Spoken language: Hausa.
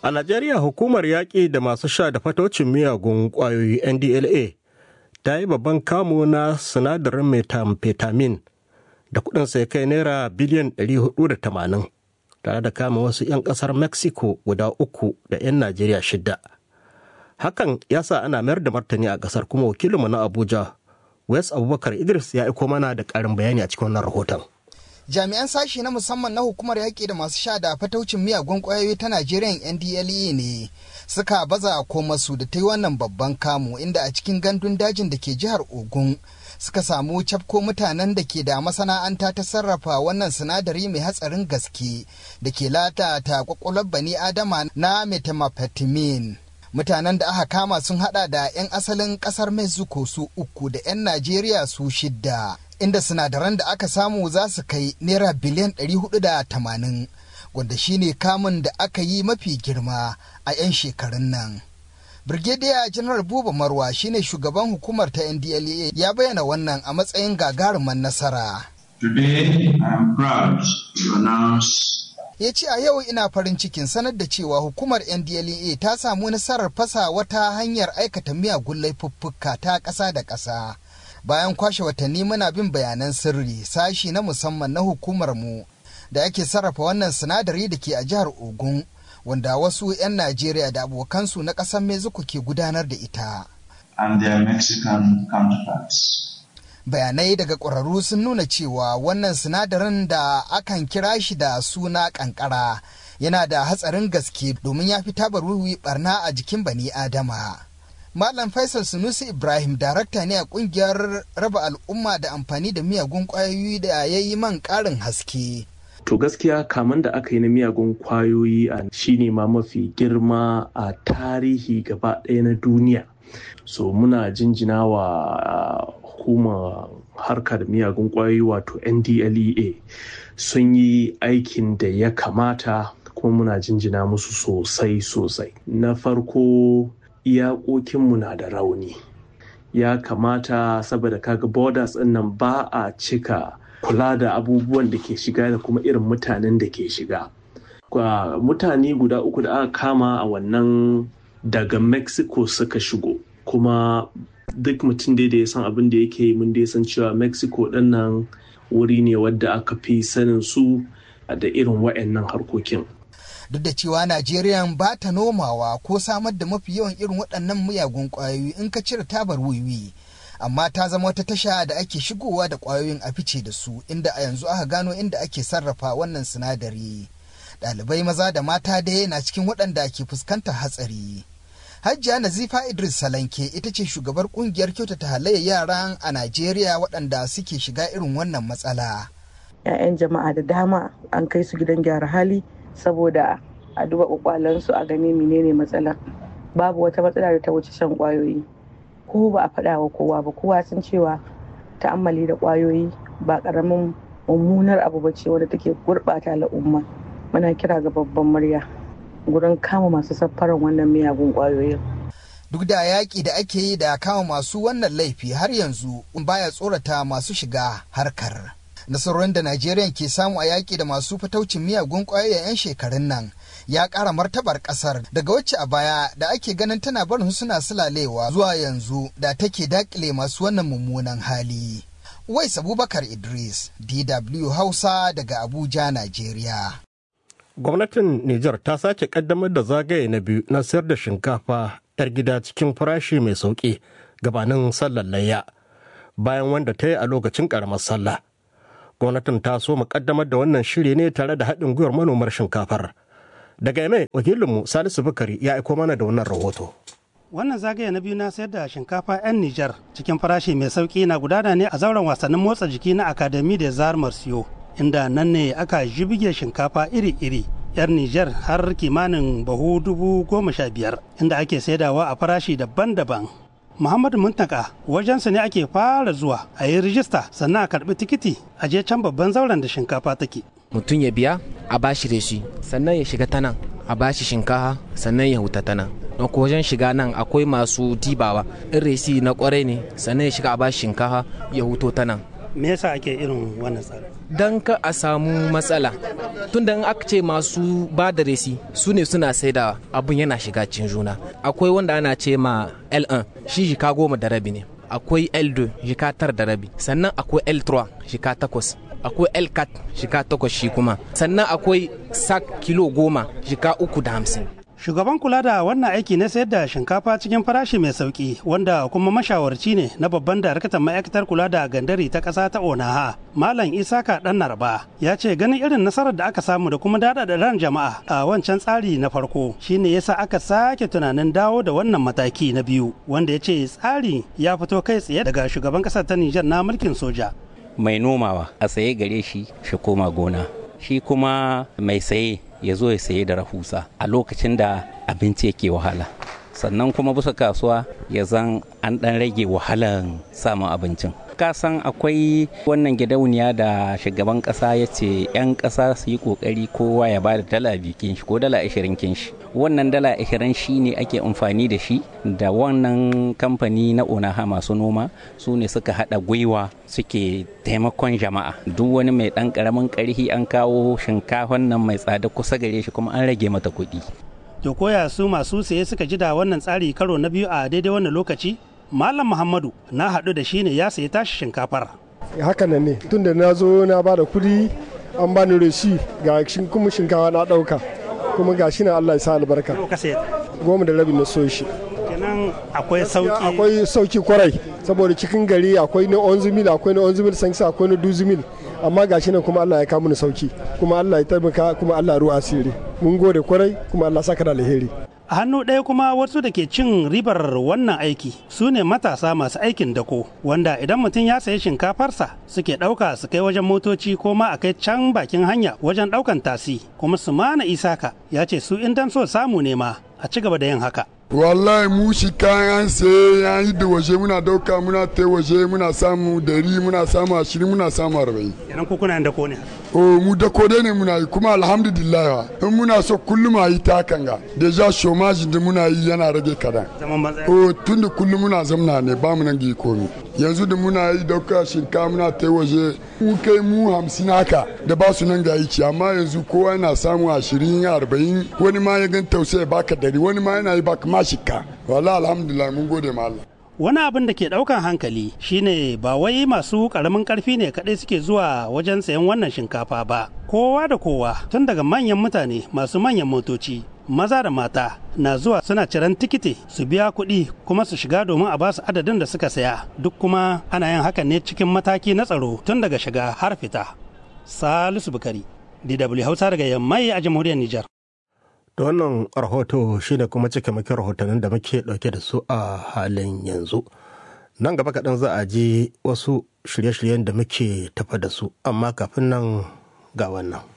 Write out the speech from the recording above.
A Najeriya hukumar yaƙi da masu sha da fatocin miyagun ƙwayoyi NDLA ta yi babban kamu na sinadarin methamphetamine da kuɗinsa ya kai naira biliyan 480 tare da kama wasu 'yan ƙasar Mexico guda uku da 'yan Najeriya shida. Hakan ya sa ana mayar da martani a ƙasar kuma wakilinmu na Abuja, West Abubakar Idris ya aiko mana da ƙarin bayani a cikin wannan rahoton. jami'an sashi na musamman na hukumar yaƙi da masu sha da fataucin miyagun ƙwayoyi ta najeriya ndle ne suka baza komasu da ta yi wannan babban kamu inda a cikin gandun dajin da ke jihar ogun suka samu cafko mutanen da ke da masana'anta ta sarrafa wannan sinadari mai hatsarin gaske da ke latata kwakwalwar bani adama na methamphetamine mutanen da aka kama sun hada da 'yan asalin kasar mexico su uku da 'yan najeriya su shidda inda sinadaran da aka samu za su kai naira biliyan 480 wanda shine kamun da aka yi mafi girma a 'yan shekarun nan. Brigadier General Buba Marwa shine shugaban hukumar ta NDLEA ya bayyana wannan a matsayin gagaruman nasara. Today I am proud to announce ya ce a yau ina farin cikin sanar da cewa hukumar ndlea ta samu nasarar fasa wata hanyar aikata miyagun laifuffuka ta ƙasa da ƙasa bayan kwashe watanni muna bin bayanan sirri sashi na musamman na hukumar mu da ake sarrafa wannan sinadari da ke a jihar ogun wanda wasu 'yan najeriya da abokansu na ƙasar mexico ke gudanar da ita and their Mexican counterparts. bayanai daga ƙwararru sun nuna cewa wannan sinadarin da akan kira shi da suna ƙanƙara yana da hatsarin gaske domin ya fi tabar wiwi barna a jikin bani adama Malam Faisal Sunusi Ibrahim darakta ne a kungiyar raba al'umma da amfani da miyagun kwayoyi da ya yi man ƙarin haske. To gaskiya kaman da aka yi na miyagun kwayoyi a shine ma mafi girma a tarihi gaba ɗaya na duniya. So muna jinjina wa hukumar harkar miyagun kwayoyi wato NDLEA sun yi aikin da ya kamata kuma muna jinjina musu sosai sosai. Na farko iyakokinmu na da rauni ya kamata saboda kaga borders ɗin nan ba a cika kula da abubuwan da ke shiga da kuma irin mutanen da ke shiga mutane guda uku da aka kama a wannan daga mexico suka shigo kuma duk mutum dai da ya san abin da yake mun dai san cewa mexico ɗin nan wuri ne wadda aka fi sanin su da irin wa'annan harkokin duk da cewa Najeriya ba ta nomawa ko samar da mafi yawan irin waɗannan miyagun ƙwayoyi in ka cire tabar wiwi. Amma ta zama wata tasha da ake shigowa da ƙwayoyin a fice da su inda a yanzu aka gano inda ake sarrafa wannan sinadari. Ɗalibai maza da mata dai na cikin waɗanda ke fuskantar hatsari. Hajjiya Nazifa Idris Salanke ita ce shugabar ƙungiyar kyautata halayyar yaran a Najeriya waɗanda suke shiga irin wannan matsala. 'Ya'yan jama'a da dama an kai su gidan gyara hali saboda a duba kwakwalansu a gani menene matsala babu wata matsala da ta wuce shan kwayoyi ko ba a faɗa wa kowa ba kowa sun cewa ta'ammali da kwayoyi ba ƙaramin mummunar abu ba ce wadda take gurɓata al'umma muna kira ga babban murya gurin kama masu safaran wannan miyagun kwayoyin duk da yaƙi da ake yi da kama masu wannan laifi har yanzu baya tsorata masu shiga harkar nasarorin da Najeriya ke samu a yaƙi da masu fataucin miyagun ƙwayoyin 'yan shekarun nan ya ƙara martabar ƙasar daga wacce a baya da ake ganin tana barin suna sulalewa zuwa yanzu da take daƙile masu wannan mummunan hali. Wais Abubakar Idris, DW Hausa daga Abuja, Najeriya. Gwamnatin Nijar ta sake kaddamar da zagaye na biyu na sayar da shinkafa 'yar gida cikin farashi mai sauƙi gabanin sallar layya bayan wanda ta yi a lokacin ƙaramar sallah. gwamnatin ta so mu kaddamar da wannan shiri ne tare da haɗin gwiwar manomar shinkafar daga yamai wakilinmu salisu bukari ya aiko mana da wannan rahoto wannan zagaye na biyu na sayar da shinkafa 'yan nijar cikin farashi mai sauki na gudana ne a zauren wasannin motsa jiki na akademi da zar marsiyo inda nan ne aka jibge shinkafa iri-iri 'yar Nijar har kimanin bahu dubu goma sha biyar inda ake saidawa a farashi daban-daban Muhammadu Muntaka wajensa ne ake fara zuwa a yi rijista sannan a karbi tikiti a je can babban zauren da shinkafa take. Mutum ya biya a bashi da shi sannan ya shiga ta nan a bashi shinkafa sannan ya huta ta nan. Don ko wajen shiga nan akwai masu dibawa in resi na kwarai ne sannan ya shiga a bashi shinkafa ya huto ta nan. me yasa ake irin wannan tsari don ka a samu matsala tun da aka ce masu ba da resi su ne suna saida abun yana shiga cikin juna akwai wanda ana ce ma l1 shi jika goma da rabi ne akwai l2 jika tara da rabi sannan akwai l3 jika takwas akwai l4 jika takwas shi kuma sannan akwai sak kilo goma jika uku da hamsin Shugaban kula da wannan aiki na sayar da shinkafa cikin farashi mai sauki wanda kuma mashawarci ne na babban daraktan ma'aikatar kula da gandari ta ƙasa ta Onaha, Malam Isaka Dan Narba, ya ce ganin irin nasarar da aka samu da kuma dada da ran jama'a a wancan tsari na farko shine yasa aka sake tunanin dawo da wannan mataki na biyu wanda ya ce tsari ya fito kai tsaye daga shugaban ƙasar ta Nijar na mulkin soja. Mai nomawa a saye gare shi shi koma gona, shi kuma mai saye ya zo ya saye da rahusa a lokacin da abinci yake wahala sannan kuma bisa kasuwa ya zan an ɗan rage wahalan samun abincin ka san akwai wannan gidauniya da shugaban ƙasa ya ce 'yan ƙasa su yi ƙoƙari kowa ya ba da dala biyu kinshi ko dala ashirin kinshi wannan dala ashirin shi ne ake amfani da shi da wannan kamfani na onaha masu noma su ne suka haɗa gwiwa suke taimakon jama'a duk wani mai ɗan ƙaramin ƙarfi an kawo shinkafan nan mai tsada kusa gare shi kuma an rage mata kuɗi To koya su masu saye suka ji da wannan tsari karo na biyu a daidai wannan lokaci? Malam Muhammadu na haɗu da shi ne ya sayi tashi shinkafar. Haka nan ne tun da na zo na ba da kuɗi an ba ni reshi ga kuma shinkafa na ɗauka kuma ga shi na Allah ya sa albarka. Goma da rabi na so shi. Kenan akwai sauki. Akwai sauki kwarai saboda cikin gari akwai na 11 mil akwai na 11 mil sansa akwai na 12 mil amma ga shi nan kuma Allah ya kawo ni sauki kuma Allah ya taimaka kuma Allah ruwa asiri mun gode kwarai kuma Allah saka da alheri a hannu ɗaya kuma wasu da ke cin ribar wannan aiki su ne matasa masu aikin dako wanda idan mutum ya sayi shinkafarsa suke ɗauka su kai wajen motoci ko ma a kai can bakin hanya wajen ɗaukan tasi kuma su mana isaka ya ce su in dan so samu ne ma a ci gaba da yin haka wallahi mu shi kayan sai ya yi da waje muna dauka muna ta waje muna samu dari muna samu ashirin muna samu arba'in idan ku kuna da ko ne o mu da ko ne muna yi kuma alhamdulillah in muna so kullum a yi ta hakan ga deja chômage da muna yi yana rage kadan zaman banza o tun da kullum muna zamna ne ba mu nan gi komi yanzu da muna yi dauka shinka muna ta waje mu kai mu hamsin haka da ba su nan ga aiki amma yanzu kowa yana samu ashirin arba'in wani ma ya gan tausayi baka dari wani ma yana yi baka ma shika wala alhamdulillah mun gode ma Allah wani abin da ke daukan hankali shine ba wai masu karamin karfi ne kadai suke zuwa wajen sayan wannan shinkafa ba kowa da kowa tun daga manyan mutane masu manyan motoci maza da mata na zuwa suna ciran tikiti su biya kuɗi kuma su shiga domin a basu adadin da suka saya duk kuma ana yin hakan ne cikin mataki na tsaro tun daga shiga har fita salisu bukari dw hausa daga yammai a jamhuriyar nijar da wannan rahoto shine kuma cike maki rahotannin da muke dauke da su a halin yanzu nan gaba kaɗan za a ji wasu shirye-shiryen da muke tafa da su amma kafin nan ga wannan